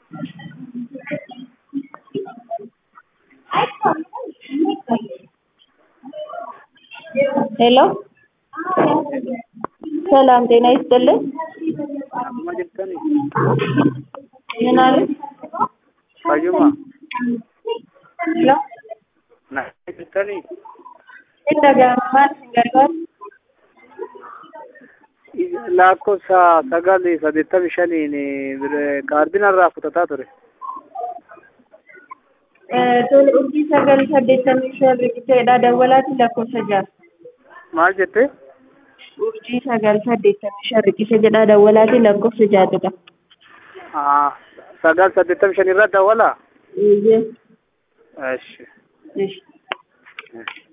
ሄሎ ሰላም ጤና ይስጥልን። Amma jirtanii ምን አሉ? fayyuma ሄሎ naannoo jirtanii inni dhaga'ama maal isin gargaaru? lakkoofsa sagal saddeettamii shaniin kaardiin irraa fudhataa ture. Tole urjii sagal saddeettamii shan riqicheedha dawwalaati lakkoofsa ja'a. Maal jette? Urjii sagal saddeettamii shan riqicha jedha dawwalaati lakkoofsa ja'atudha. Ah, sagal saddeettamii shan irra dawwala? Eeyyee. Eshi. Eesh. Eshi.